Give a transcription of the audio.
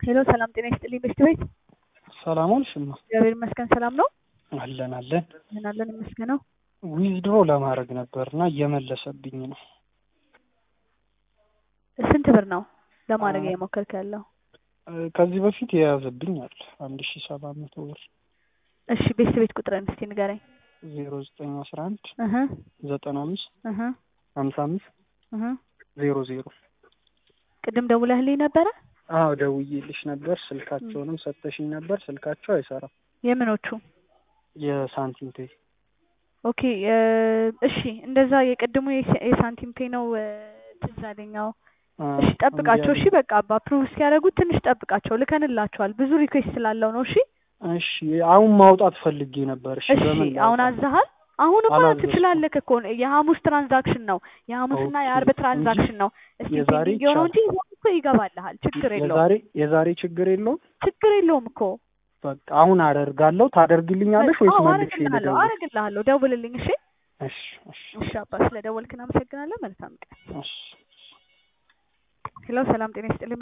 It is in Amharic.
ሄሎ ሰላም ጤና ይስጥልኝ በሽት ቤት ሰላም ዋልሽማ? እግዚአብሔር ይመስገን ሰላም ነው አለን አለን። ምን አለን ይመስገነው ዊዝድሮ ለማድረግ ነበርና እየመለሰብኝ ነው። ስንት ብር ነው ለማድረግ እየሞከርክ ያለው? ከዚህ በፊት የያዘብኝ አለ አንድ ሺ ሰባት መቶ ብር እሺ ቤተሰብ ቤት ቁጥርን እስቲ ንገረኝ። ዜሮ ዘጠኝ አስራ አንድ እህ ዘጠና አምስት እህ ሀምሳ አምስት እህ ዜሮ ዜሮ ቅድም ደውለህልኝ ነበረ? አዎ ደውዬልሽ ነበር። ስልካቸውንም ሰተሽኝ ነበር። ስልካቸው አይሰራም። የምኖቹ? የሳንቲም ፔይ ኦኬ እሺ እንደዛ የቅድሙ የሳ- የሳንቲም ፔ ነው እ፣ ትዝ አለኝ። አዎ እሺ ጠብቃቸው። እሺ በቃ አፕሩቭ እስኪያደርጉት ትንሽ ጠብቃቸው። ልከንላቸዋል ብዙ ሪኩዌስት ስላለው ነው። እሺ እሺ አሁን ማውጣት ፈልጌ ነበር። እሺ እሺ በምን አሁን ላውጣ? አዘሃል? አሁንማ አላዘዝኩም። ትችላለህ እኮ የሐሙስ ትራንዛክሽን ነው የሐሙስና ኦኬ የአርብ እንጂ ትራንዛክሽን ነው። እስቲ የዛሬ ፔንዲንግ የሆነው እንጂ ይቻላል። ይዘው እኮ ይገባልሃል። ችግር የለውም የዛሬ የዛሬ ችግር የለውም። ችግር የለውም እኮ በቃ አሁን አደርጋለሁ። ታደርግልኛለሽ ወይስ አዎ መልሼ አረግልሃለሁ ልደውል? አረግልሃለሁ። ደውልልኝ። እሺ እሺ እሺ እሺ አባ ስለ ደወልክ እናመሰግናለን። መልካም ቀን። እሺ ሄሎ ሰላም ጤና ይስጥልኝ።